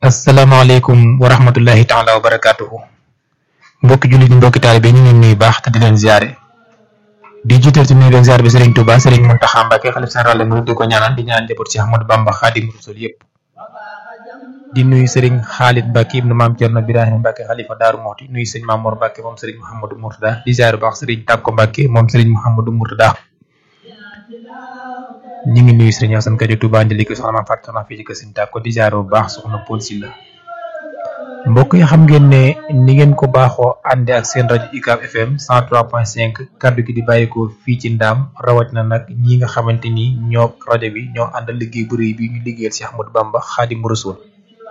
asalaamaaleykum wa rahmatullahi taala wa barakaatuhu mbokki jullit mbokki taalibe ñu ngi leen nuyu baax te di leen ziare di jiital ci nuyu leen ziare bi Serigne Touba Serigne Mountakha Mbacké xalif général mu di ko ñaanal di ñaan njaboot ci Ahmadou Bamba Xaadimu Rasuul yëpp di nuyu Serigne Khalid Mbacké ibnu Maam Cerno Birahim Mbacké xalifa Daaru Muxti nuyu Serigne Mamour Mbacké moom Serigne Mouhamadou Mourtada di ziare baax Serigne Tàkko Mbacké moom Serigne Mouhamadou Mourtada ñu ngi nuyu Serigne Assane Kadi Touba Ndiliki soxna Maam Fatou soxna fii ci kër Serigne Tàkko di ziare bu baax soxna Paul Sylla mbokk yi xam ngeen ne ni ngeen ko baaxoo ànde ak seen rajo UCAB FM 103.5 kaddu gi di bàyyikoo fii ci ndaam rawat na nag ñi nga xamante ni ñoo rajo bi ñoo àndal liggéey bu rëy bi ñu liggéeyal si Ahmadou Bamba Xaadimu Rasuul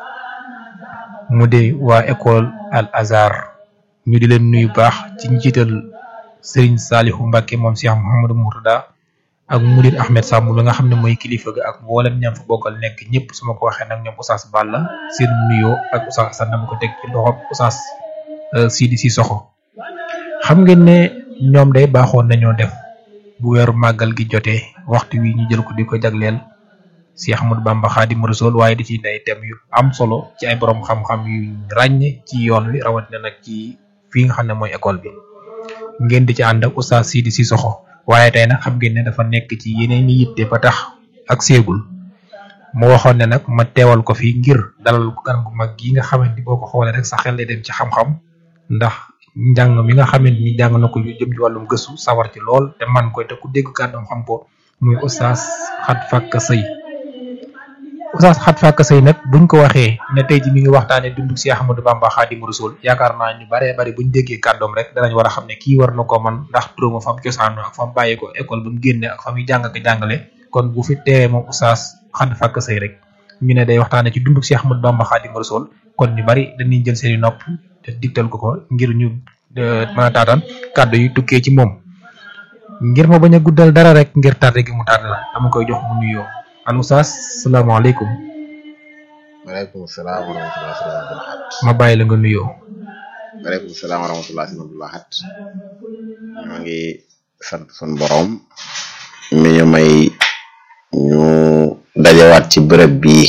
mu de waa école Al Azhar ñu di leen nuyu baax ci njiital Serigne Salihu Mbacke moom Cheikh Mouhamadou Mourtada ak Mudir Ahmed Samb la nga xam ne mooy kilifa ga ak mboolem ñam fa bokkal nekk ñëpp su ma ko waxee nag ñoom Oustaz Balla seen nuyoo ak Oustaz Assane dama ko teg ci loxo Oustaz Sidi Sissoko xam ngeen ne ñoom day baaxoon nañoo def bu weeru màggal gi jotee waxtu wi ñu jël ko di ko jagleel si Ahmadou Bamba Xaadimu Rasuul waaye di ci day thème yu am solo ci ay borom xam-xam yu ràññe ci yoon wi rawatina nag ci fii nga xam ne mooy école bi ngeen di ci ànd ak Oustaz Sidi Sissoko waaye tey nag xam ngeen ne dafa nekk ci yeneen i yitte ba tax ak seegul mu waxoon ne nag ma teewal ko fi ngir dalal gan gu mag gi nga xamante ni boo ko xoolee rek sa xel lay dem ci xam-xam ndax njàng mi nga xamante ni jàng na ko yu jëm ci wàllum gëstu sawar ci lool te man koy te ku dégg kàddoom xam ko muy Oustaz Xat Fakka Sëy Oustaz Xat Fakka Sëy nag buñ ko waxee ne tey ji mi ngi waxtaane dundug si Ahmadou Bamba Xaadimu Rasuul yaakaar naa ñu baree bari buñ déggee kàddoom rek danañ war a xam ne kii war na ko man ndax turóoma fam cosaano ak fam bàyyi ko école ba mu génne ak fa muy jàng ak jàngale kon bu fi teewee moom Oustaz Xat Fakka Sëy rek ñu ne day waxtaane ci dundug si Ahmadou Bamba Xaadimu Rasuul kon ñu bari dañuy jël seeni nopp te digtal ko ko ngir ñu mën a taataan kàddu yi tukkee ci moom ngir ma bañ a guddal dara rek ngir tardé gi mu tardé la dama koy jox mu nuyoo an Oustaz salaamaaleykum waaleykum salaam wa rahmatulah sëñ Abdou Lahad. ma bàyyi la nga nuyoo. waaleykum salaam wa rahmatulah sëñ Abdou Lahad. ñoo ngi sant sun borom. mi ñu may ñu dajewaat ci bërëb bi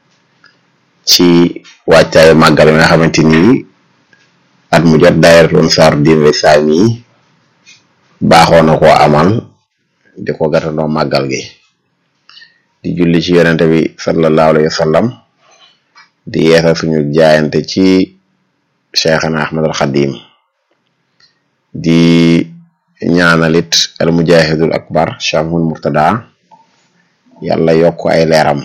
ci wàccaayu màggal mi nga xamante ni at mu jot daayiratul Ansaar Din Islami baaxoo na koo amal di ko gàttandoo màggal gi. di julli ci yonente bi sallallahu alayhi wa sallam di yeesal suñu jaayante ci cheikhana ahmadul xadim di ñaanalit al mujahidul akbar chamhul murtada yàlla yokk ay leeram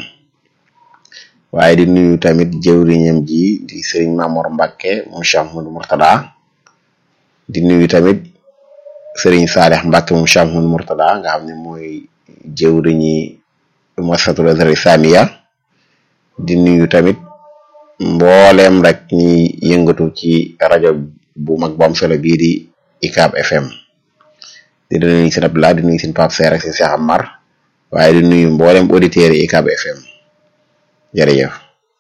waaye di nuyu tamit jëwriñam ji di sëriñ Mamor Mbàkke mu chamhul murtada di nuyu tamit sëriñ Saalix Mbàkke mu chamhul murtada nga xam ne mooy jëwriñi muassasatul Azhar Islamiya di nuyu tamit mbooleem rek ñi yëngatu ci rajo bu mag bu am solo bii di UCAB FM di nuyu seen Abdoulaye di nuyu seen Pape Seer ak seen Cheikh Amar waaye di nuyu mbooleem auditeurs yi UCAB FM jërëjëf.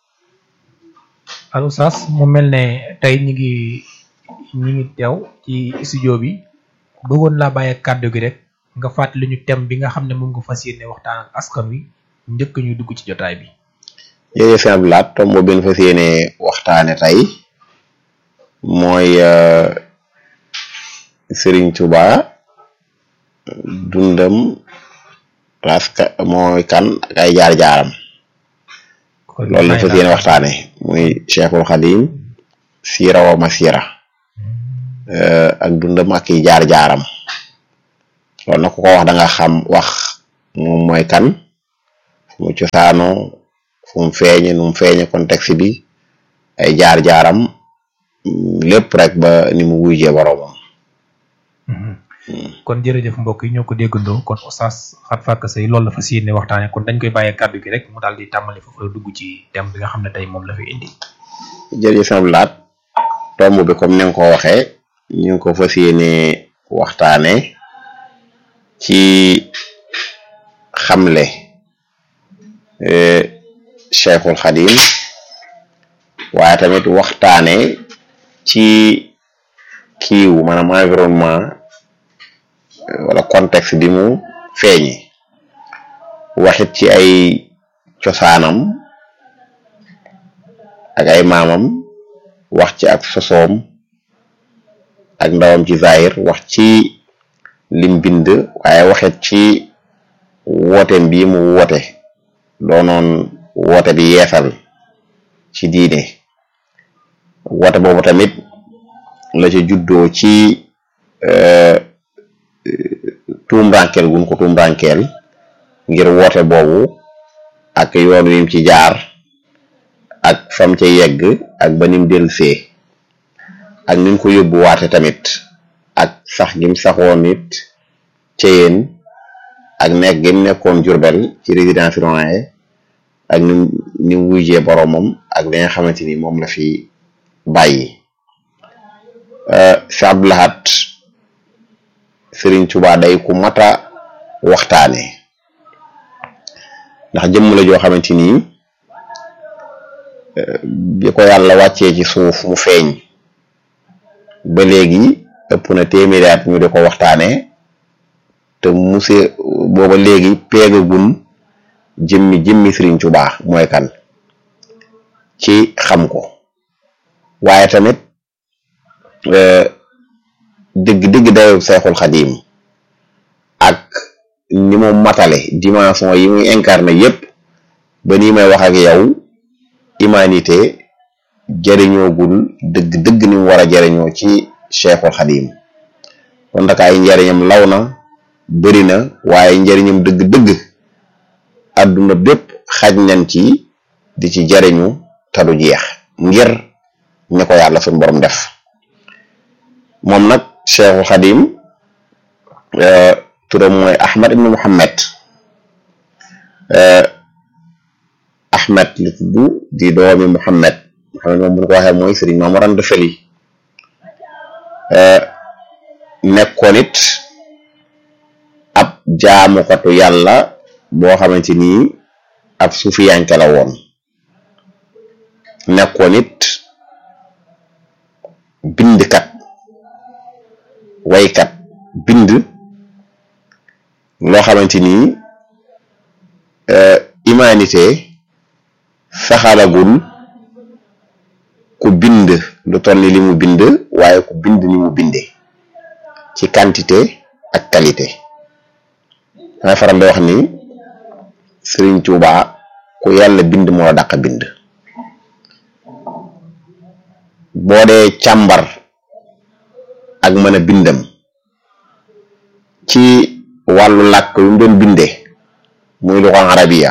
allo Oustaz mu mel ne tey ñu ngi ñu ngi teew ci studio bi bëggoon laa bàyyi kàddu gi rek. nga fàttali ñu thème bi nga xam ne moom nga fas yéene waxtaan ak askan wi njëkk ñu dugg ci jotaay bi. jërëjëf sëñ Abdou Lahad tomb bi ñu fas yéene waxtaane tey mooy Serigne Touba dundam raska mooy kan ak ay jaar-jaaram. loolu lañ fas yéene waxtaane muy Cheikhul Khadim siira wa masira ak dundam ak i jaar-jaaram. loolu nag ku ko wax da nga xam wax moom mooy kan fu mu cosaanoo fu mu feeñe nu mu feeñe contexte bi ay jaar-jaaram lépp rek ba ni mu wuyjee boroomam kon jërëjëf mbokk yi ñoo ko déggandoo kon Oustaz Xat Fakka Sëy loolu la fas yéene waxtaane kon dañ koy bàyyee kàddu gi rek mu daal di tàmbali foofu la dugg ci thème bi nga xam ne tey moom la fi indi jërëjëf sëñ Abdou Lahad tomb bi comme ni nga ko waxee ñu ngi ko fas yéene waxtaane ci xamle Cheikhul Khadim waaye tamit waxtaane ci kiiw maanaam environnement wala contexte bi mu feeñi waxit ci ay cosaanam ak ay maamam wax ci ak sosoom ak ndawam ci zahir wax ci lim bind waaye waxet ci wooteem bii mu woote doonoon woote bi yeesal ci diine woote boobu tamit la ca juddoo ci tuumrankel gun ko tuumrankel ngir woote boobu ak yoon wim ci jaar ak fam ca yegg ak ba nim delsee ak nim ko yóbbu waate tamit ak sax gim saxoon nit ca yéen ak nekk gim nekkoon Jurbel ci résidence surveillée ak nim nim wujjee boromam ak li nga xamante ni moom la fi bàyyi Cheikh Abdou Lahad Sëriñ Tuubaa day ku mata waxtaane ndax jëmm la joo xamante ni bi ko yàlla wàccee ci suuf mu feeñ ba léegi ëpp na téeméeri at ñu di ko waxtaane te muse booba léegi peegagun jëmmi jëmmi Sëriñ Tuubaa mooy kan ci xam ko waaye tamit dëgg dëgg dayo Seexul Xadiim ak ni mu matale dimension yi muy incarné yépp ba nii may wax ak yow humanité jëriñoogul dëgg dëgg ni mu war a jëriñoo ci Seexul Xadiim kon nag ay njëriñam law na bëri na waaye njëriñam dëgg dëgg àdduna bépp xaj nañ ci di ci jëriñu te du jeex ngir ñi ko yàlla suñu borom def moom nag Cheikhul Xadim turam mooy Ahmad ibn Muhammad Ahmad li tudd di doomi Muhammad Muhammad moom bu ñu ko waxee mooy Sëriñ Maam Mor Anta Sali nekkoon it ab jaamukatu yàlla boo xamante ni ab suufiyanke la woon nekkoon it bindkat waykat bind loo xamante ni humanité saxalagul ku bind lu toll ni li mu bind waaye ku bind ni mu binde ci quantité ak qualité damay faral di wax ni Sëriñ Tuuba ku yàlla bind moo la dàq bind boo dee càmbar ak mën a bindam ci wàllu làkk yu mu doon binde muy lu ko arabiya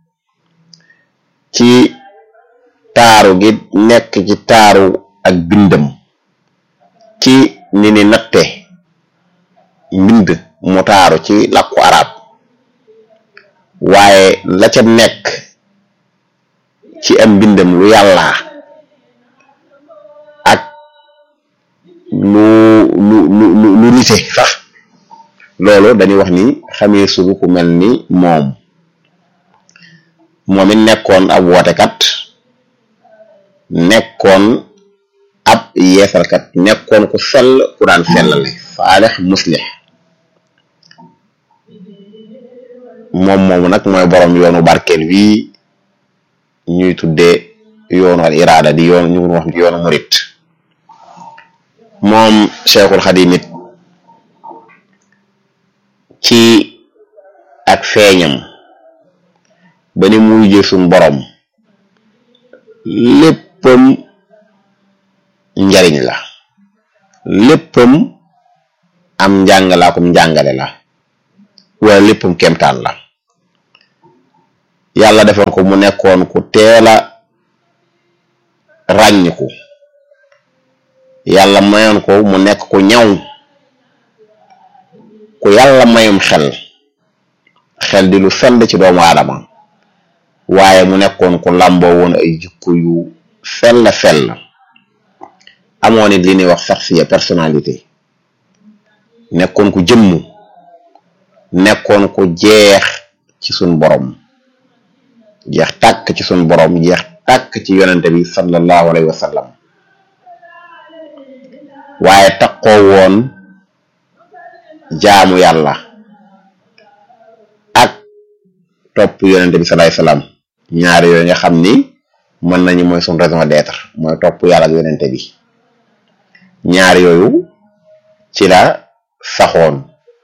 ci taaru gi nekk ci taaru ak bindam ci ni ni natte mbind mu taaru ci làkku arab waaye la ca nekk ci am mbindam lu yàlla ak lu lu lu lu nite sax loolu dañuy wax ni xamee sugu ku mel ni moom moom it nekkoon ab wootekat nekkoon ab yeesalkat nekkoon ku sell ku daan sellale saalix muslix moom moomu nag mooy borom yoonu barkeel wi ñuy tuddee yoonu al iraada di yoon ñu wax di yoonu murit moom Cheikhul Xadim it ci ak feeñam ba ni muy jël suñ borom léppam njariñ la léppam am njàngalaakum njàngale la wala léppam kemtaan la yàlla defoon ko mu nekkoon ku teela ràññiku yàlla mayoon ko mu nekk ku ñaw ku yàlla mayum xel xel di lu sell ci doomu aadama waaye mu nekkoon ku làmboo woon ay jikko yu sell sell amoon it li ñuy wax saxsiya personnalité nekkoon ku jëmm nekkoon ku jeex ci sun borom jeex tàkk ci sun borom jeex tàkk ci yonente bi sallallahu alayhi wa sallam waaye takkoo woon jaamu yàlla ak topp yonente bi salaay salaam ñaari yooyu nga xam ni mën nañu mooy suñ raison d'être mooy topp yàlla ak yonente bi ñaar yooyu ci la saxoon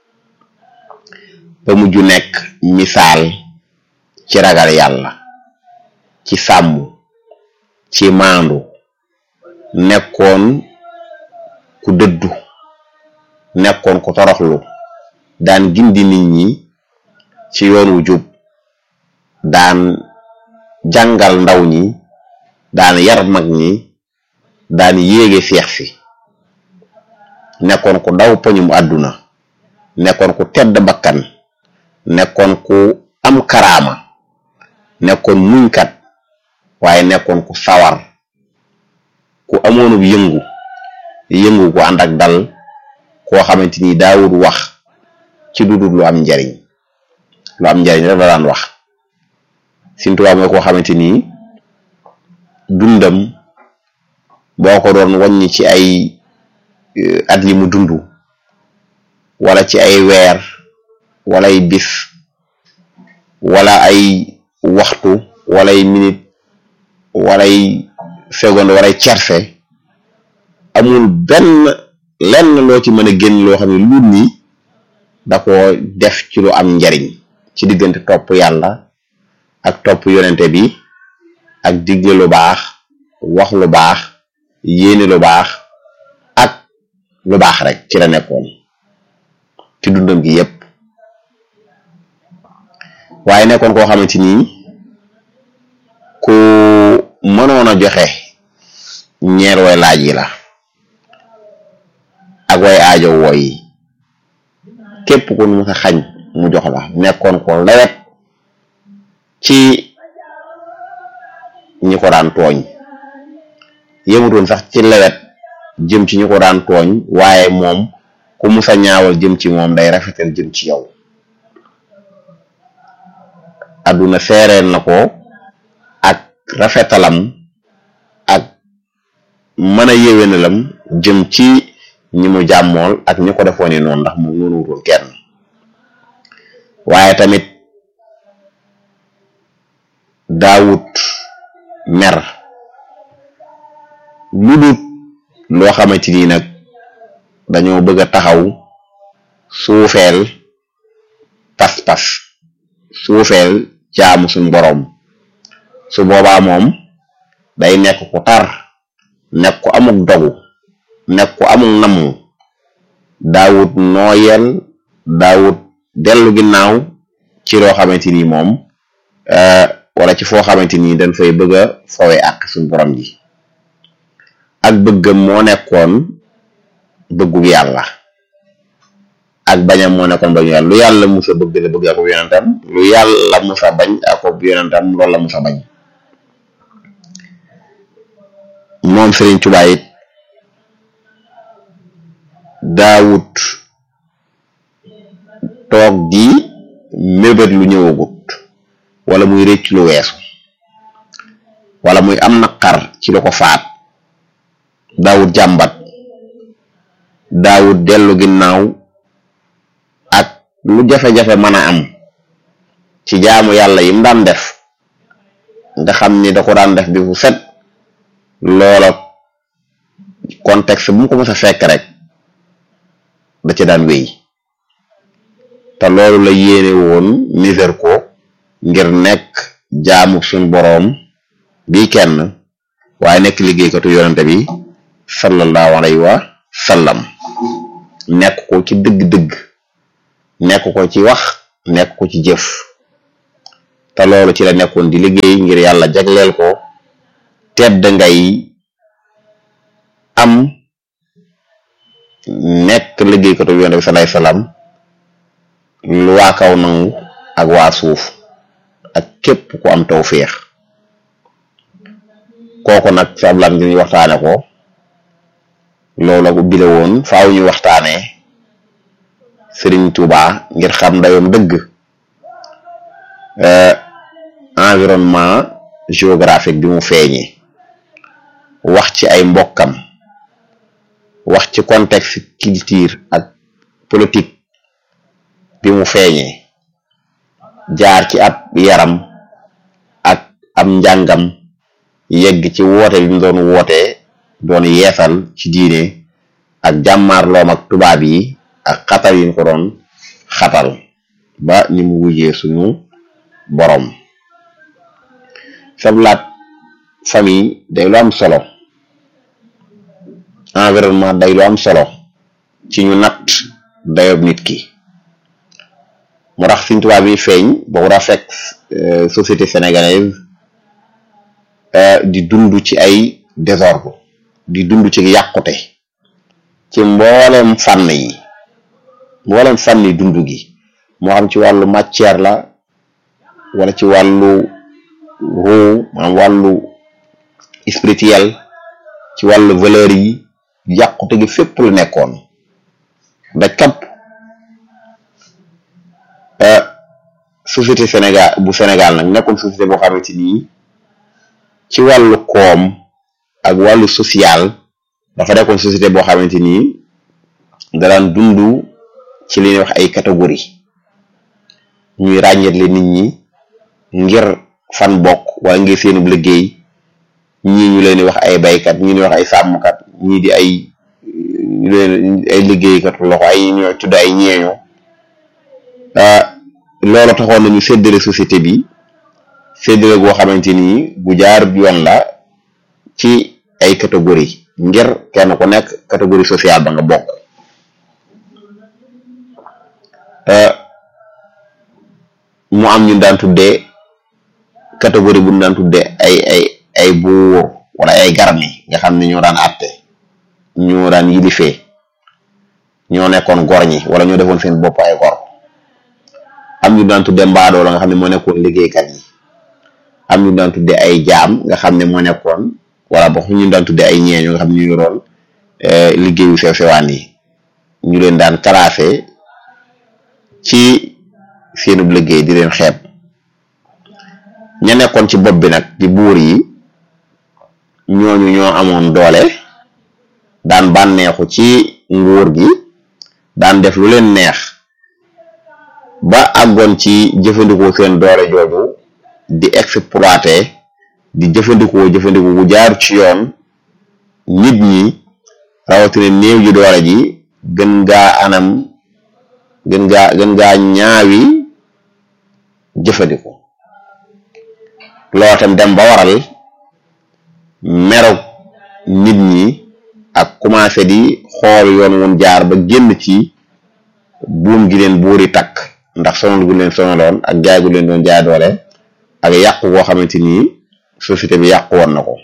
ba mujj nekk misaal ci ragal yàlla ci sàmm ci maandu nekkoon ku dëddu nekkoon ku toroxlu daan gindi nit ñi ci yoon wu jub daan jàngal ndaw ñi daan yar mag ñi daan yéege seex si nekkoon ku daw poñum àdduna nekkoon ku tedd bakkan nekkoon ku am karaama nekkoon muñkat waaye nekkoon ku sawar ku amoonub yëngu yëngu ku ànd ak dal koo xamante ni daawul wax ci dudul lu am njariñ lu am njariñ rek la daan wax Sëriñ Tuubaa mooy koo xamante ni dundam boo ko doon wàññi ci ay at yi mu dund wala ci ay weer wala ay bis wala ay waxtu wala ay minute wala ay seconde wala ay cerse amul benn lenn loo ci mën a génn loo xam ne lu ni da ko def ci lu am njariñ ci diggante topp yàlla ak topp yonente bi ak digle lu baax wax lu baax yéene lu baax ak lu baax rek ci la nekkoon ci dundam gi yépp waaye nekkoon koo xamante ni ku mënoon a joxe ñeer way laaj yi la ak way aajo wooy yi képp ku mu sa xañ mu jox la nekkoon ko lewet ci ñi ko daan tooñ yëmutoon sax ci lewet jëm ci ñi ko daan tooñ waaye moom ku mu sa ñaawal jëm ci moom day rafetal jëm ci yow adduna seereel na ko ak rafetalam ak mën a yéwénalam jëm ci ñi mu jàmmool ak ñi ko defoon noonu ndax moom noonu wutoon kenn waaye tamit daawut mer lu dut loo xamante ni nag dañoo bëgg a taxaw suufeel pas-pas suufeel jaamu suñ boroom su boobaa moom day nekk ku tar nekk ku amuk dogu nekk ku amuk namu daawut nooyel daawut dellu ginnaaw ci loo xamante ni moom wala ci foo xamante ni dañ fay bëgg a fowe ak suñ borom ji ak bëggam moo nekkoon bëggug yàlla ak bañam moo nekkoon bañu yàlla lu yàlla musa bëgg la bëgg akub yonentam lu yàlla musa bañ akub yonentam loolu la musa bañ moom Sëriñ Tuubaa it daawut toog di mébét lu ñëwagut wala muy rëcc lu weesu wala muy am naqar ci lu ko faat daawut jàmbat daawut dellu ginnaaw ak lu jafe-jafe mën a am ci jaamu yàlla yim daan def nga xam ni da ko daan def bi fu set loola contexte bu mu ko mës a fekk rek da ci daan wéy te loolu la yéene woon niser ko ngir nekk jaamu suñ boroom bi kenn waaye nekk liggéeykatu yonente bi sallallahu alayhi wa sallam nekk ko ci dëgg-dëgg nekk ko ci wax nekk ko ci jëf te loolu ci la nekkoon di liggéey ngir yàlla jagleel ko tedd ngay am nekk liggéeykatu yonente bi sallallahu alayhi wa sallam lu waa kaw nangu ak waa suuf ak képp ku am tawféex kooku nag ci ablan gi ñu waxtaane ko loolu ak ubbi la woon faaw ñu waxtaane Sëriñ Tuuba ngir xam dayoom dëgg environnement géographique bi mu feeñee wax ci ay mbokkam wax ci contexte culture ak politique bi mu feeñee jaar ci ab yaram ak am njàngam yegg ci woote bi mu doon wootee doon yeesal ci diine ak jàmmaarloom ak tubaab yi ak xatal yi ñu ko doon xatal ba ni mu wujjee suñu borom sablaat famille day lu am solo environnement day lu am solo ci ñu natt dayob nit ki moo tax Sëriñ Tuubaa bi feeñ boo ko fekk société sénégalaise di dund ci ay désordre di dund ci yàqute ci mboolem fànn yi mboolem fànn yi dund gi moo xam ci wàllu matière la wala ci wàllu ruu maanaam wàllu spirituel ci wàllu valeur yi yàqute gi fépp lu nekkoon daj kapp société Sénégal bu Sénégal nag nekkoon société boo xamante ni ci wàllu koom ak wàllu social dafa nekkoon société boo xamante ni daraan dund ci li ñuy wax ay catégorie ñuy ràññetle nit ñi ngir fan bokk wala ngir seenub liggéey ñii ñu leen di wax ay baykat ñii di wax ay sàmmkat ñii di ay ñu leen ay liggéeykat loxo ay ñoo tudd ay ñeeño loolu taxoon nañu séddale société bi séddale goo xamante ni bu jaar yoon la ci ay catégorie ngir kenn ku nekk catégorie sociale ba nga bokk mu am ñu daan tuddee catégorie bu ñu daan tuddee ay ay ay buur wala ay garmi nga xam ne ñoo daan àtte ñoo daan yilifee ñoo nekkoon gor ñi wala ñoo defoon seen bopp ay gor am ñu daan tuddee mbaadoo la nga xam ne moo nekkoon liggéeykat yi am ñu daan tuddee ay jaam nga xam ne moo nekkoon wala boog ñu daan tuddee ay ñeeño nga xam ne ñu yoroon liggéeyu sew sewaan yi ñu leen daan classé ci seenub liggéey di leen xeeb ña nekkoon ci bopp bi nag di buur yi ñooñu ñoo amoon doole daan bànneexu ci nguur gi daan def lu leen neex ba àggoon ci jëfandikoo seen doole jooju di exploiter di jëfandikoo jëfandikoo bu jaar ci yoon nit ñi rawatina néew ji doole ji gën gaa anam gën gaa gën gaa ñaawi jëfandikoo loo tam dem ba waral merog nit ñi ak commencé di xool yoon woon jaar ba génn ci buum gi leen buuri takk ndax sonal gu leen sonaloon ak jaay gu leen doon jaay doole ak yàqu koo xamante ni société bi yàqu woon na ko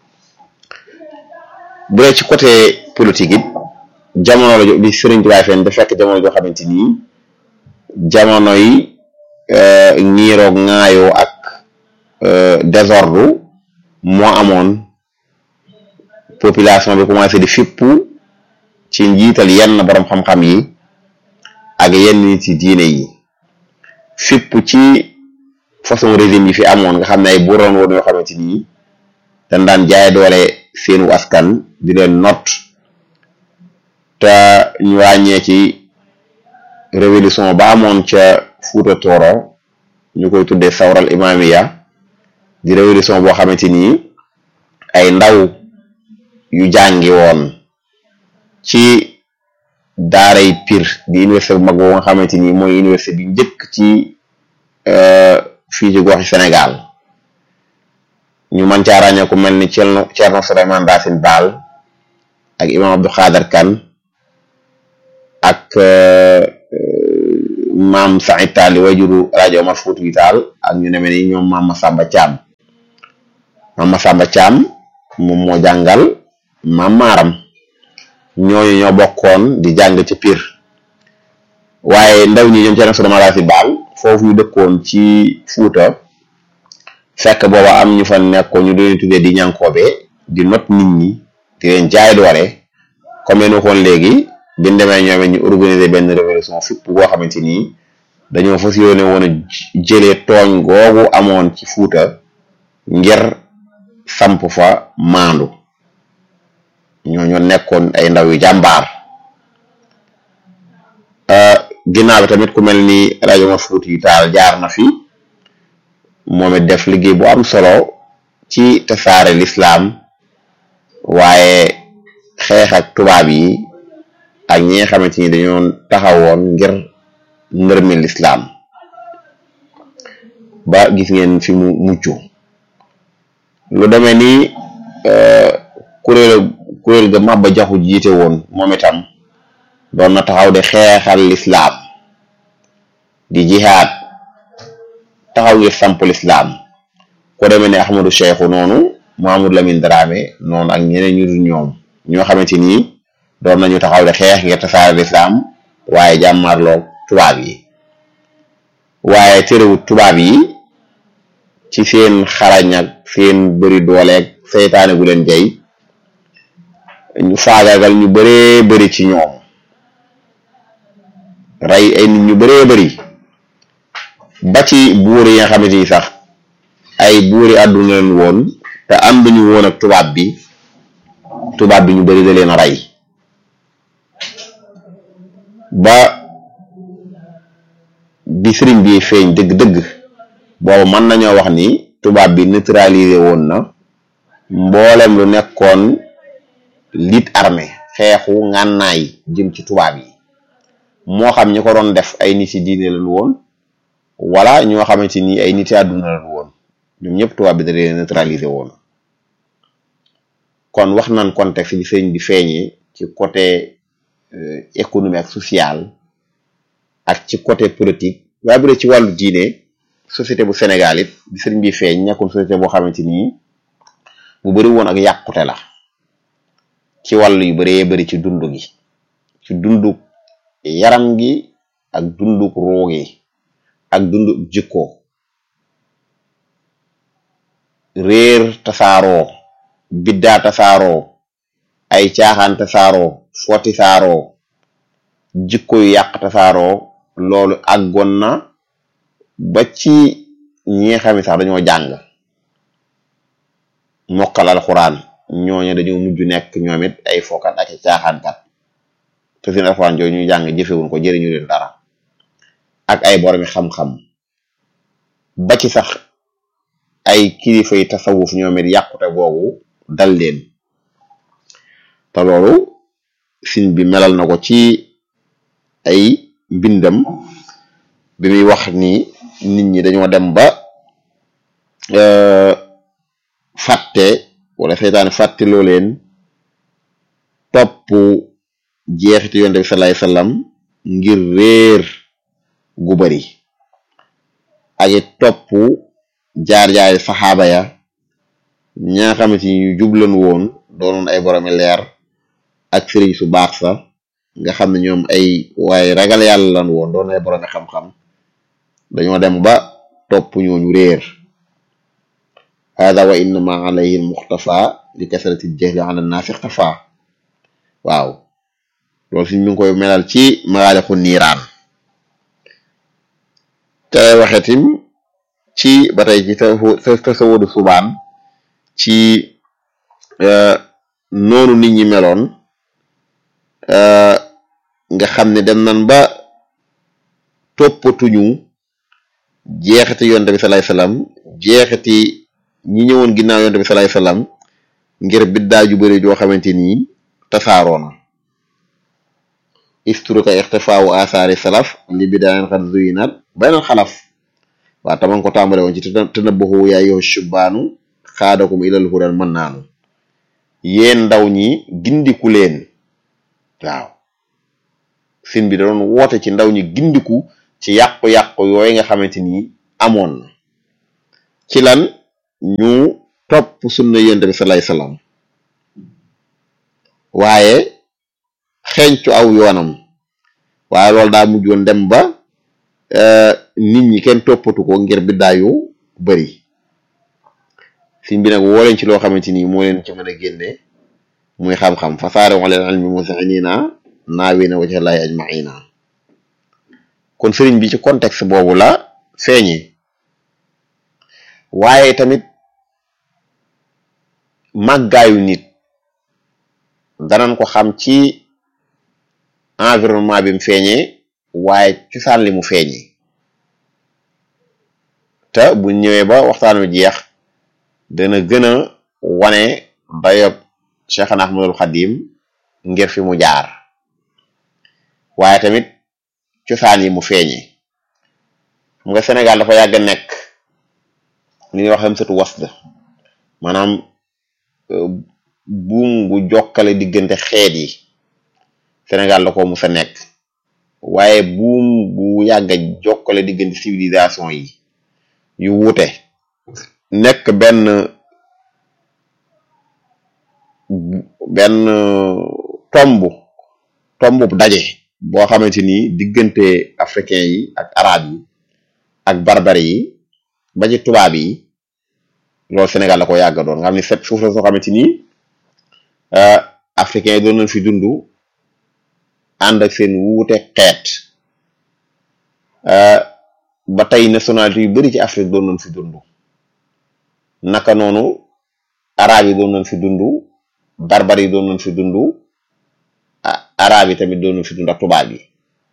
bu dee ci côté politique it jamono la bi Sëriñ Tuubaa fen da fekk jamono joo xamante ni jamono yi ñiiroog ŋaayoo ak désordre moo amoon population bi commencé di fippu ci njiital yenn borom xam-xam yi ak yenn nit ci diine yi fippu ci façon régime yi fi amoon nga xam ne ay buuroon woon yoo xamante ni dañ daan jaay doole seenu askan di leen not te ñu ràññee ci révolution ba amoon ca Fuuta Tooro ñu koy tuddee sawral imamiya di révolution boo xamante ni ay ndaw yu jàngi woon ci daaray Pire di université bu mag boobu nga xamante ni mooy université bi njëkk ci fii ci goxi Sénégal ñu mën caa ràññee ku mel ni Thierno Thierno Souleymane Racine Baal ak imam Abdou Khader Kane ak maam Saïd Tall wajuru rajo Omar Foutiyou Tall ak ñu demee ni ñoom maam Massamba Thiam maam Massamba Thiam moom moo jàngal maam Maaram ñooñu ñoo bokkoon di jàng ci Pire waaye ndaw ñi ñoom Thierno Souleymane Racine Baal foofu ñu dëkkoon ci Fuuta fekk booba am ñu fa nekkoon ñu doon tuddee di ñankoobe di not nit ñi di leen jaay doole comme yéen waxoon léegi bi ñu demee ñoom ñu organiser benn révolution fipp goo xamante ni dañoo fas yéene woon a jëlee tooñ googu amoon ci Fuuta ngir samp fa maandu ñoo ñoo nekkoon ay ndaw yu jàmbaar ginnaaw bi tamit ku mel ni rajo ma Fuuta yu taal jaar na fi moom it def liggéey bu am solo ci tasaare lislaam waaye xeex ak tubaab yi ak ñi nga xamante ni dañoo taxawoon ngir ndërmi lislaam ba gis ngeen fi mu mucc lu demee ni kuréel kuréel ga Maba Jaxu jiite woon moom itam doon na taxaw de xeexal lislaam di jihaad taxaw ngir samp lislaam ko demee ne Ahmadou Cheikhou noonu Mamadou Lamine Dramé noonu ak ñeneen ñu dul ñoom ñoo xamante ni doon nañu taxaw de xeex ngir tasaare lislaam waaye jàmmarloo tubaab yi waaye terewut tubaab yi ci seen xarañ ak seen bëri dooleeg seytaane gu leen jay ñu faagaagal ñu bëree bëri ci ñoom rey ay nit ñu bëree bëri ba ci buur yi nga xamante ni sax ay buuri àdduna leen woon te ànduñu woon ak tubaab bi tubaab bi ñu bëri da leen a rey ba bi sëriñ bi feeñ dëgg-dëgg boobu mën nañoo wax ni tubaab bi neutralisé woon na mboolem lu nekkoon lit armée xeexu ngànnaay jëm ci tubaab yi moo xam ñi ko doon def ay nit ci diine lañu woon wala ñoo xamante ni ay nit àdduna lañu woon ñoom ñëpp tubaab bi da leen neutralisé woon kon wax nañ contexte bi sëriñ bi feeñee ci côté économie ak social ak ci côté politique waaye bu dee ci wàllu diine société bu Sénégal it bi sëriñ bi feeñ nekkul société boo xamante ni bu bari woon ak yàqute la ci wàllu yu baree bari ci dund gi ci dunduk yaram gi ak dunduk ruu gi ak dunduk jikko réer tasaaroo biddaa tasaaroo ay caaxaan tasaaroo foti saaroo jikko yu yàq tasaaroo loolu àggoon na ba ci ñi nga xam ne sax dañoo jàng mokkal alxuraan ñooñu dañoo mujj nekk ñoom it ay fokat ak caaxaankat te seen alxuraan jooju ñu jàng jëfewuñ ko jëriñu leen dara ak ay boromi xam-xam ba ci sax ay kilifa yi tasawuf ñoom it yàqute googu dal leen te loolu sin bi melal na ko ci ay mbindam bi muy wax ni nit ñi dañoo dem ba fàtte wala seytaane fàtte loo leen topp jeexiti yonte bi salaay sallam ngir réer gu bari ak it topp jaar-jaari saxaaba ya ñaa xamante ni ñu jublan woon doonoon ay boromi leer ak sëriñ su baax sa nga xam ne ñoom ay waaye ragal yàlla lan woon doon ay boromi xam-xam dañoo dem ba topp ñooñu réer hada wa innama alayhi muxtafa li kasrati jahli ala naasi ixtafa waaw loolu suñ mi ngi koy melal ci magaalixu niiraan te waxetim ci ba tey ci tasawudu subaan ci noonu nit ñi meloon nga xam ne dem nan ba toppatuñu jeexiti yonte bi salaay salaam jeexiti ñi ñëwoon ginnaaw yonte bi salaay salaam ngir biddaa ju bëri joo xamante ni tasaaroona istruka ixtifaawu asaari salaf li bidaayen xat zuyinat baynal xalaf waa taman ko tàmbale woon ci tënabbaxu yaa yow shubbaanu xaadakum ilal hudan mën naanu yéen ndaw ñi gindiku leen waaw sin bi da doon woote ci ndaw ñi gindiku ci yàqu-yàqu yooyu nga xamante ni amoon na ci lan ñu topp sunna yonent bi sallallahu alayhi wasallam waaye xeeñcu aw yoonam waaye loolu daa mujjoon dem ba nit ñi kenn toppatu ko ngir biddaayu bari sin bi nag woo leen ci loo xamante ni moo leen ci mën a génne muy xam-xam fasaare wa leen ilmi musinina naawina wajha llahi ajmaina kon sëriñ bi ci contexte boobu la feeñee waaye tamit màggaayu nit danañ ko xam ci environnement bi mu feeñee waaye cosaan li mu feeñee te bu ñëwee ba waxtaan wi jeex dana gën a wane dayob Cheikhna Ahmadul Xadim ngir fi mu jaar waaye tamit cosaan yi mu feeñe xam nga Sénégal dafa yàgg nekk li ñuy wax am satu wasd maanaam buum gu jokkale diggante xeet yi Sénégal da ko mus a nekk waaye buum bu yàgg a jokkale diggante civilisation yi yu wuute nekk benn benn tomb tomb bu daje boo xamante ni diggante africain yi ak arab yi ak barbare yi ba ci tubaab yi loolu Sénégal la ko yàgg doon nga xam ne set suuf la soo xamante ni africain yi doon nañ fi dund ànd ak seen wuute xeet ba tey nationalité yu bari ci Afrique doon nañ fi dund naka noonu arab yi doon nañ fi dund barbar yi doon nañ fi dund arab yi tamit doon nañ fi dund ak tubaab yi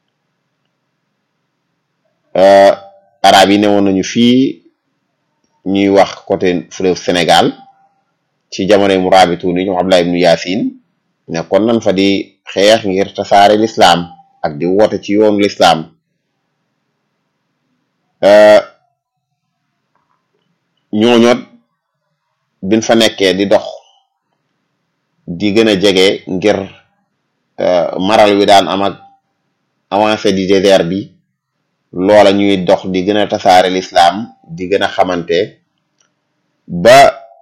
arab yi newoon nañu fii ñuy wax côté fleuve Sénégal ci jamonoy mu raabitu ni ñoom Abdullah ibnu Yaasin nekkoon nan fa di xeex ngir tasaare lislaam ak di woote ci yoonu lislaam ñooñoot bin fa nekkee di dox di gën a jege ngir maral wi daan am ak avancé di désert bi loola ñuy dox di gën a tasaare lislaam di gën a xamante ba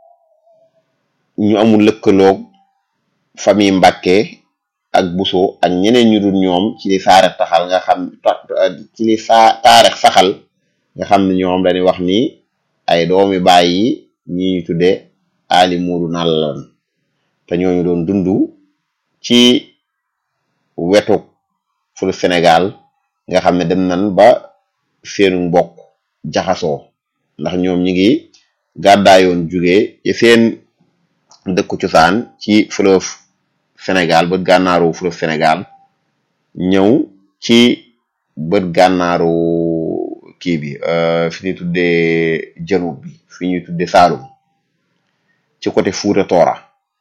ñu amul lëkkaloog famille Mbàkke ak Buso ak ñeneen ñu dul ñoom ci li saare taxal nga xam ci li saa taarix saxal nga xam ne ñoom dañuy wax ni ay doomi bàyyi ñi ñu tudde ali muudu nàllan te ñooñu doon dund ci wetu fulu Sénégal nga xam ne dem nan ba seenu mbokk jaxasoo ndax ñoom ñi ngi gàddaayoon jóge ci seen dëkku cosaan ci fleuve Sénégal bët gànnaaru fleuve Sénégal ñëw ci bët gànnaaru kii bi fi ñuy tuddee janub bi fi ñuy tuddee Saalum ci côté Fuuta Toora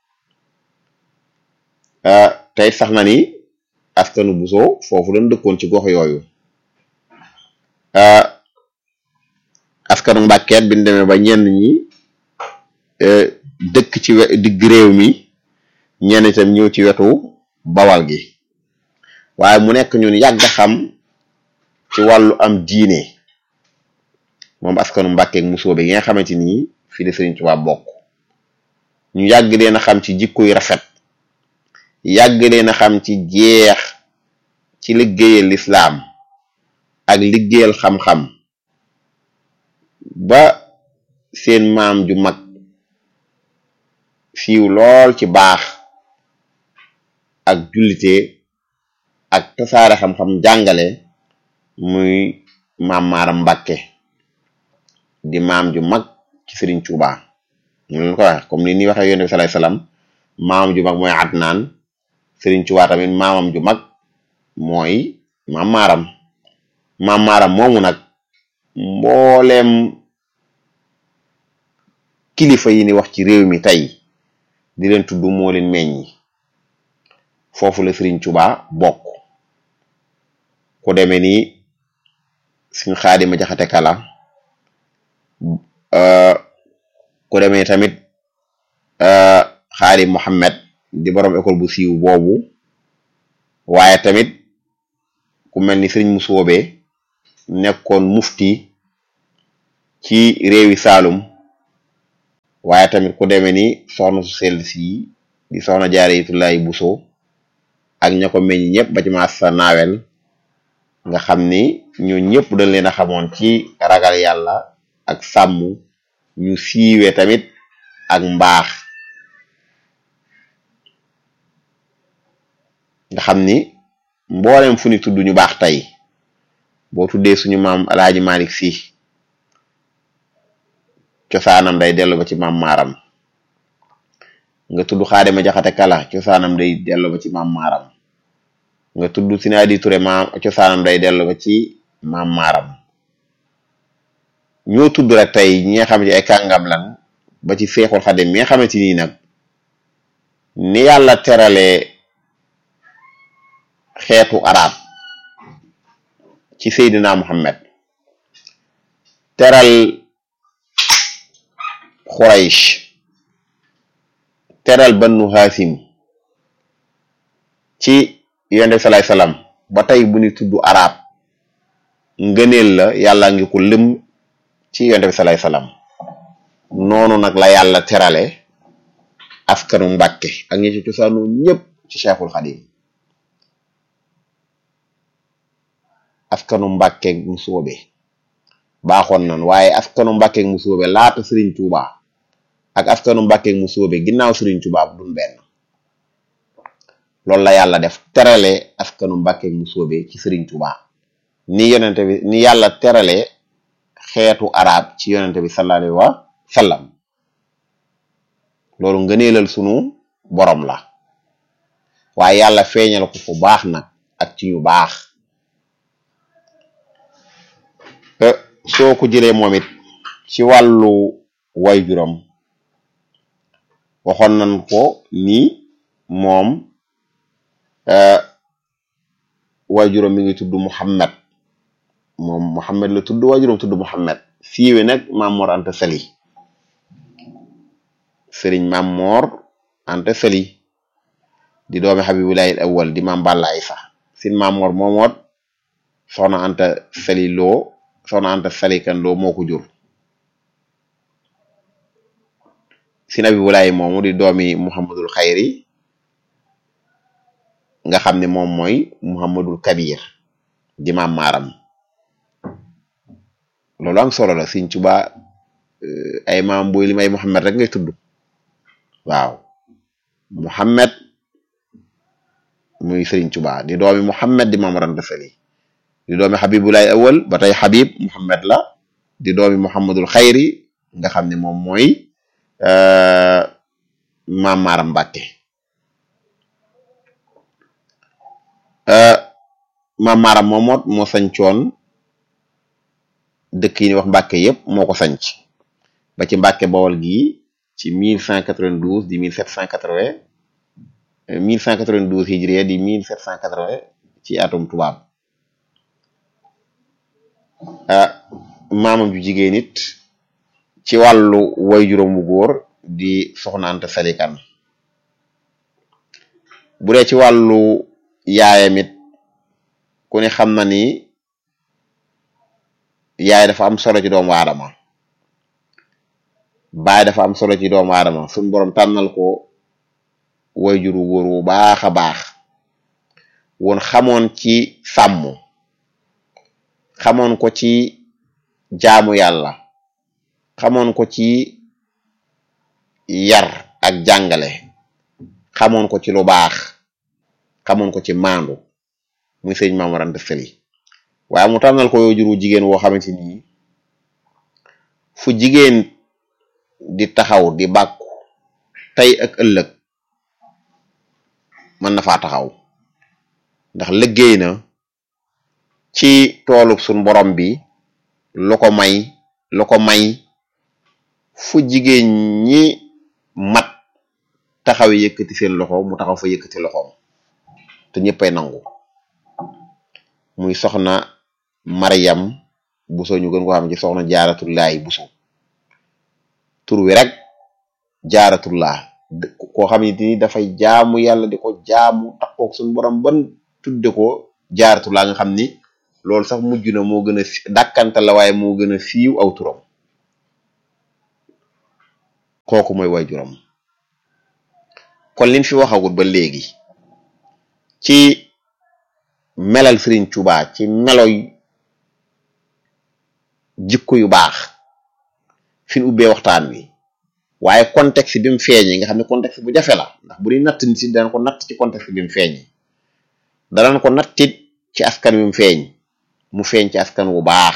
tey sax na ni askanu Buso foofu lañ dëkkoon ci gox yooyu askanu Mbàkkeet bi ñu demee ba ñenn ñi dëkk ci digg réew mi ñenn itam ñëw ci wetu bawal gi waaye mu nekk ñun yàgg xam ci wàllu am diine moom askanu Mbàkke Musoobe gi nga xamante ni fii de Sëriñ Tuubaa bokk ñu yàgg leen a xam ci jikko yu rafet yàgg leen a xam ci jeex ci liggéeyal lislaam ak liggéeyal xam-xam ba seen maam ju mag siiw lool ci baax ak jullite ak tasaare xam-xam jàngale muy maam Maaram Mbàkke di maam ju mag ci Sëriñ Tuubaa ñu leen ko wax comme ni ni waxee yonent bi sallallahu alayhi wasallam maamam ju mag mooy Adnaan Sëriñ Tuubaa tamit maamam ju mag mooy maam Maaram maam Maaram moomu nag mbooleem kilifa yi ni wax ci réew mi tey di leen tudd moo leen meññi foofu la Sëriñ Tuubaa bokk ku demee ni suñ Xaadima Jaxate Kala ku demee tamit Xaadim Mohammed di borom école bu siiw boobu waaye tamit ku mel ni Sëriñ Musoobe nekkoon mufti ci réewi Saalum waaye tamit ku demee ni soxna su sell si di soxna Jaaratullaahi Buso ak ña ko meññ ñëpp ba ci maas sa naawel nga xam ni ñu ñëpp dañ leen a xamoon ci ragal yàlla ak sàmm ñu siiwee tamit ak mbaax nga xam ni mboolem fu ni tudd ñu baax tey boo tuddee suñu maam alaaji Malik Si cosaanam day dellu ba ci maam maaram nga tudd Xaadima Jaxate Kala cosaanam day dellu ba ci maam maaram nga tudd Sinaadi Ture maam cosaanam day dellu ba ci maam maaram ñoo tudd rek tey ñi nga xam ne ay kàngam lan ba ci seexul xadim mi nga xamante nii nag ni yàlla teralee xeetu arab ci seydina muhammad teral xuraysh teral bannu haasim ci yonent bi salaay salaam ba tey bu ñu tudd arab ngëneel la yàlla ngi ko lëm ci yonent bi salaay salaam noonu nag la yàlla terale askanu mbàkke ak ñi ci cosaanu ñëpp ci cheikhul xadim askanu mbàkke mu soobe baaxoon nan waaye askanu mbàkke mu soobe laata sëriñ tuuba ak askanu mbàkke mu soobe ginnaaw sëriñ tuuba bu dun benn loolu la yàlla def terale askanu mbàkke mu soobe ci sëriñ tuuba ni yonente bi ni yàlla terale xeetu arab ci yonente bi sallallahu alayhi wa sallam loolu ngëneelal sunu borom la waaye yàlla feeñal ko fu baax nag ak ci ñu baax soo ko jëlee moom it ci wàllu waajuram waxoon nañ ko ni moom waajuram mi ngi tudd Muhammad moom Muhammad la tudd waajuram tudd Muhammad siiwe nag Maam Mor Anta Sali sëriñ Maam Mor Anta Sali di doomi Habibulahi awwal di Maam Balla Aysa sin Maam Mor moomoot soxna Anta Sali loo soxna Anta Sali kan loo moo ko jur sin Habibulahi moomu di doomi Muhammadul Xayri nga xam ne moom mooy Muhammadul Kabir di Maam Maaram loolu am solo la Sëriñ Tuubaa ay maam booy lim ay Muhammad rek ngay tudd waaw Muhammad muy Sëriñ Tuubaa di doomi Muhammad di Maam Mor Anta Sali di doomi Habibulahi awal ba tey Habib Muhammad la di doomi Muhammadul Xayri nga xam ne moom mooy Maam Maaram Mbàkke Maam Maaram moomoot moo sañcoon dëkk yi ni wax Mbàkke yépp moo ko sanc ba ci Mbàkke Bawol gi ci 1192 di 1780 1192 hijriya di 1780 ci atum tubaab maamam ju jigéen it ci wàllu way juróom bu góor di soxna Anta Sali Kan bu dee ci wàllu yaayam it ku ne xam na ni yaay dafa am solo ci doomu aadama baay dafa am solo ci doomu aadama suñ borom tànnal ko wayjuru góor wu baax a baax woon xamoon ci sàmm xamoon ko ci jaamu yàlla xamoon ko ci yar ak jàngale xamoon ko ci lu baax xamoon ko ci maandu muy sëñ Maam Mor Anta Sali waaye mu tànnal ko wayjuru jigéen woo xamante ni fu jigéen di taxaw di bàkku tey ak ëllëg mën na faa taxaw ndax liggéey na ci toolub suñ borom bi lu ko may lu ko may fu jigéen ñi mat taxaw yëkkati seen loxo mu taxaw fa yëkkati loxoom te ñëppay nangu muy soxna Maryam Buso ñu gën ko xam ci soxna Jaaratullaay Buso tur wi rek jaaratullah koo xam ne ni dafay jaamu yàlla di ko jaamu takkook suñu borom ban tudde ko jaaratullah nga xam ni loolu sax mujj na moo gën a dàkkante la waaye moo gën a siiw aw turam kooku mooy waajuram kon liñ fi waxagut ba léegi ci melal Sëriñ Tuubaa ci meloy jikko yu baax fi ñu ubbee waxtaan wi waaye contexte bi mu feeñee nga xam ne contexte bu jafe la ndax bu ñuy natt nit si danañ ko natt ci contexte bi mu feeñee danañ ko nattit ci askan wi mu feeñ mu feeñ ci askan wu baax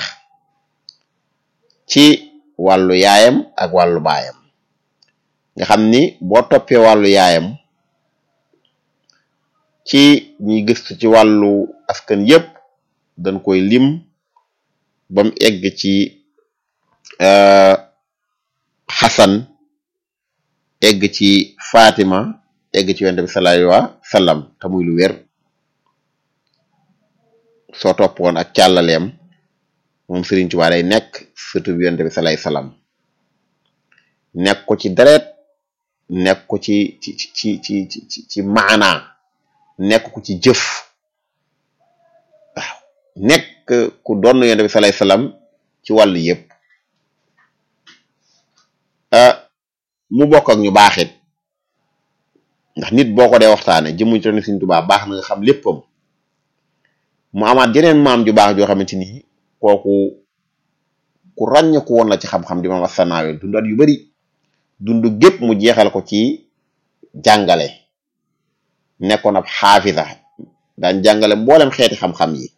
ci wàllu yaayam ak wàllu baayam nga xam ni boo toppee wàllu yaayam ci ñuy gëstu ci wàllu askan yépp dañ koy lim ba mu egg ci xasan egg ci Fatima egg ci yonent bi sallallahu alayhi wa sallam te muy lu wér soo toppoon ak càllaleem moom Serigne Touba day nekk surtout bi yonent bi sallallahu alayhi wa sallam nekk ko ci deret nekk ko ci ci ci ci ci ci maanaa nekk ko ci jëf waaw nekk ku doon yonent bi sallallahu alayhi wa sallam ci wàllu yëpp mu bokk ak ñu baaxit ndax nit boo ko dee waxtaane jëmuñ te ne Sëriñ Tuubaa baax na nga xam léppam mu amaat jeneen maam ju baax joo xamante ni kooku ku ràññeeku woon la ci xam-xam di maam Assanaawe dundat yu bari dund gépp mu jeexal ko ci jàngale nekkoon ab xaafisa daan jàngale mboolem xeeti xam-xam yi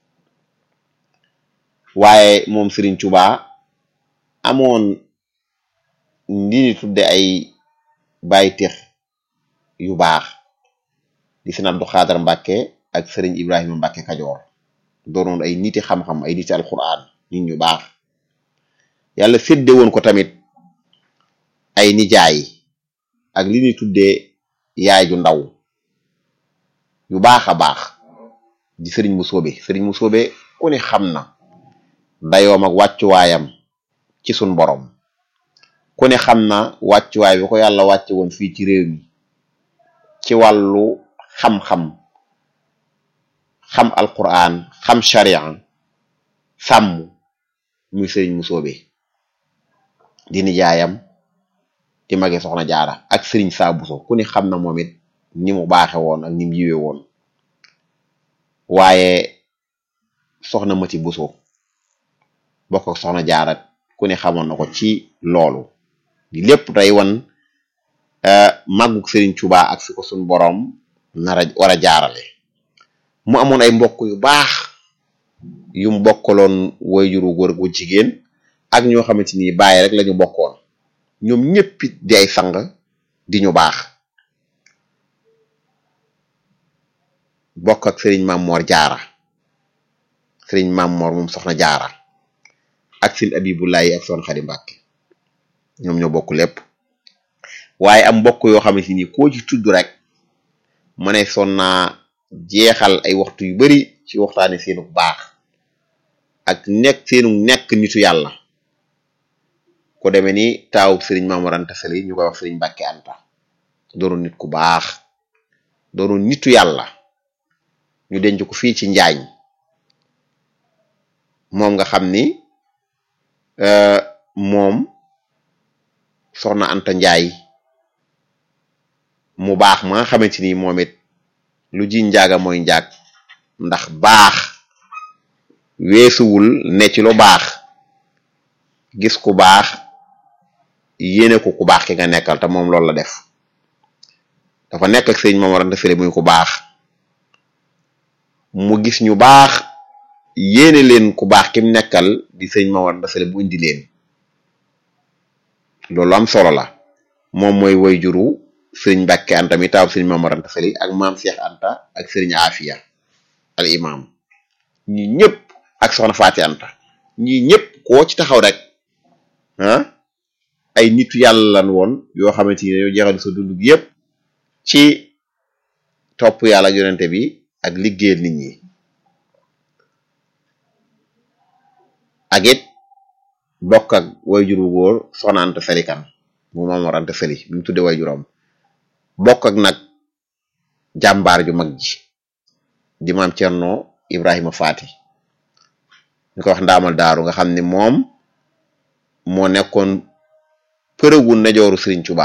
waaye moom Sëriñ Tuubaa amoon li ñu tudde ay bàyyi tex yu baax di sëñ Abdu Xaadar Mbàkke ak sëriñ Ibrahima Mbàkke Kajoor doonoon ay niti xam-xam ay niti alquran nit ñu baax yàlla sédde woon ko tamit ay nijaay ak li ñuy tuddee yaay ju ndaw yu baax a baax di sëriñ mu soobe sëriñ mu soobe ku ne xam na dayoom ak wàccuwaayam ci sun borom ku ne xam na wàccuwaay bi ko yàlla wàcce woon fii ci réew mi ci wàllu xam-xam xam alquran xam sharia sàmm muy sëriñ mu soobe di nijaayam di mage soxna jaara ak sëriñ saa buso ku ne xam na moom it ni mu baaxe woon ak ni mu yiwe woon waaye soxna mati buso bokk ak soxna jaara ku ne xamoon na ko ci loolu di lépp day wan màggug Serigne Touba ak fi ko suñ boroom nar a war a jaarale mu amoon ay mbokk yu baax yu mu bokkaloon wayjuru góor gu jigéen ak ñoo xamante ni bàyyi rek lañu bokkoon ñoom ñëpp di ay sang di ñu baax bokk ak Serigne Mamor Jaara Serigne Mamor moom soxna Jaara ak sin Abibulaay ak son Xadi Mbàkke ñoom ñoo bokk lépp waaye am mbokk yoo xamante ni koo ci tudd rek ma ne son naa jeexal ay waxtu yu bari ci waxtaane seenu baax ak nekk seenu nekk nitu yàlla ko demee ni taawu sëriñ Maamor Anta Sali ñu koy wax sëriñ Mbàkke Anta doonu nit ku baax doonu nitu yàlla ñu denc ko fii ci njaañ moom nga xam ni moom soxna Anta Njaay mu baax ma nga xamante ni moom it lu ji njaaga mooy njaag ndax baax weesuwul ne ci lu baax gis ku baax yéene ko ku baax ki nga nekkal te moom loolu la def dafa nekk ak sëñ Maamor Anta Sali muy ku baax mu gis ñu baax yéene leen ku baax kim nekkal di sëñ Maamor Anta Sali bu indi leen loolu am solo la moom mooy way juru sëriñ Mbàkke Anta mi taaw sëriñ Maamor Anta Sali ak maam Cheikh Anta ak sëriñ Afia al imam ñi ñëpp ak soxna Faati Anta ñi ñëpp koo ci taxaw rek ah ay nitu yàlla lan woon yoo xamante ni dañoo jeexal sa dund gi yëpp ci topp yàlla ak yonente bi ak liggéeyal nit ñi ak it bokk ak wayjur wu góor soxna Anta Sali kan mu Maamor Anta Sali bi mu tudde wayjuram bokk ak nag jàmbaar ju mag ji di maam Cerno Ibrahima Faati ñu ko wax ndaamal daaru nga xam ne moom moo nekkoon përëgu ndeyjooru Sëriñ Tuubaa